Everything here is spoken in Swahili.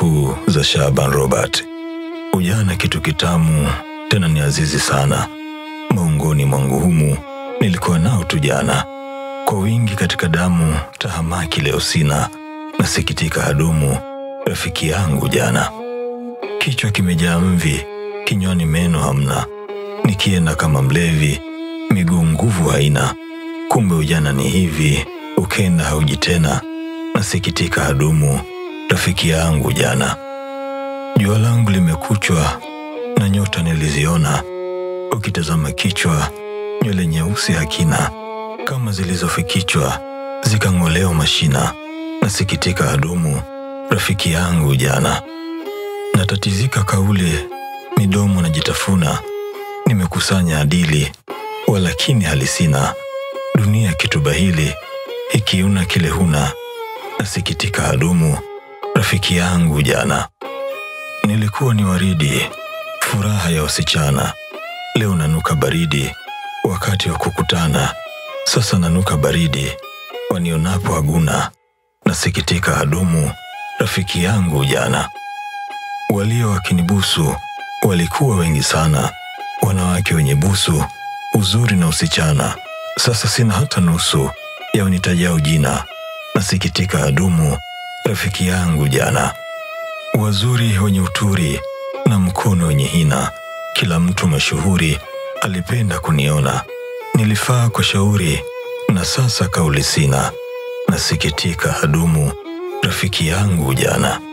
Nukuu za Shaban Robert. Ujana kitu kitamu, tena ni azizi sana. Maungoni mwangu humu nilikuwa nao tu jana, kwa wingi katika damu. Tahamaki leo sina, nasikitika hadumu. Rafiki yangu jana, kichwa kimejaa mvi, kinywani meno hamna, nikienda kama mlevi, miguu nguvu haina. Kumbe ujana ni hivi, ukenda hauji tena, nasikitika hadumu. Rafiki yangu jana, jua langu limekuchwa na nyota niliziona, ukitazama kichwa nywele nyeusi hakina, kama zilizofikichwa zikang'olewa mashina, nasikitika hadumu. Rafiki yangu jana, natatizika kauli, midomo najitafuna, nimekusanya adili, walakini halisina. Dunia kitubahili, ikiuna kile huna, nasikitika hadumu. Rafiki yangu jana, nilikuwa ni waridi, furaha ya wasichana, leo nanuka baridi, wakati wa kukutana, sasa nanuka baridi, wanionapo haguna, nasikitika hadumu. Rafiki yangu jana, walio wakinibusu walikuwa wengi sana, wanawake wenye busu, uzuri na usichana, sasa sina hata nusu ya unitajao jina, nasikitika hadumu. Rafiki yangu jana, wazuri wenye uturi na mkono wenye hina, kila mtu mashuhuri alipenda kuniona, nilifaa kwa shauri na sasa kauli sina, nasikitika hadumu. Rafiki yangu jana.